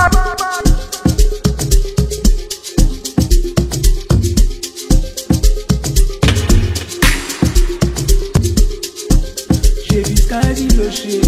Ṣèbí skáàdì ló ṣe.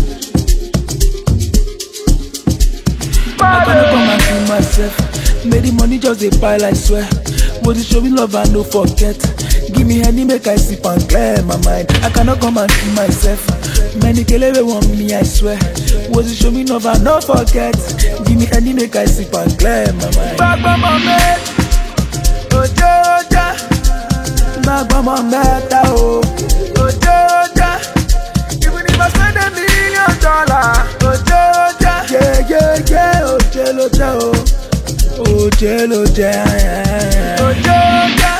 I gonna come and kill myself. Make the money just dey pile, I swear. But you show me love and no forget. Give me any make I sip and clear my mind. I cannot come and kill myself. Many kelebe want me, I swear. Was you show me love and no forget. Give me any make I sip and clear my mind. Gbàgbọ́ mọ̀ mẹ́, òjò ọjà. Gbàgbọ́ mọ̀ mẹ́ta o, òjò ọjà. Even if I spend a million dollars, òjò ọjà. Yeah, yeah, yeah, òjò ló jẹ́ o. Òjò ló jẹ́. Òjò ọjà.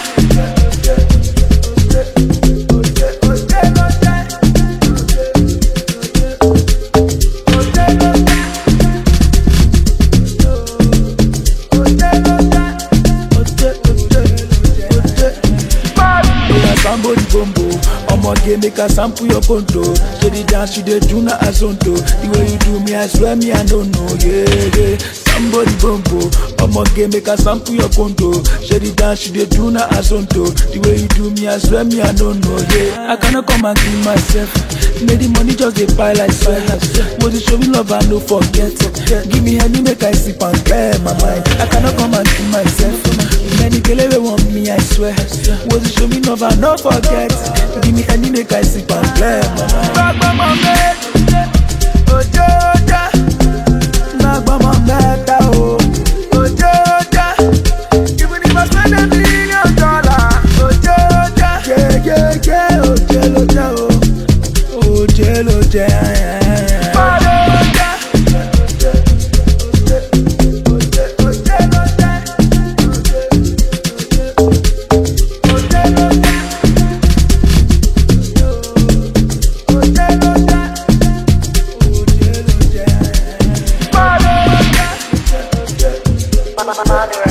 Oya somebody bombo Omoge make a sample your ponto So the dance you dey do na azonto The way you do me I swear me I don't know yeah yeah Somebody bombo Omoge make a sample your ponto So the dance you dey do na azonto The way you do me I swear me I don't know yeah I cannot come and kill myself Make the money just dey pile I swear Was you show me love and no forget Give me any make I sip and clear my mind I cannot come and kill myself Many kelebe want me, I swear. Was you show me love and not forget? Give me any make I sip and clear my mind. Gbàgbọ́ mọ̀ mẹ́, òjò ọjà. Gbàgbọ́ mọ̀ mẹ́ta o, òjò ọjà. Even if I spend a million dollars, òjò ọjà. Yeah, yeah, yeah, òjò ló jẹ́ o, òjò ló jẹ́. Òjò ọjà. Mother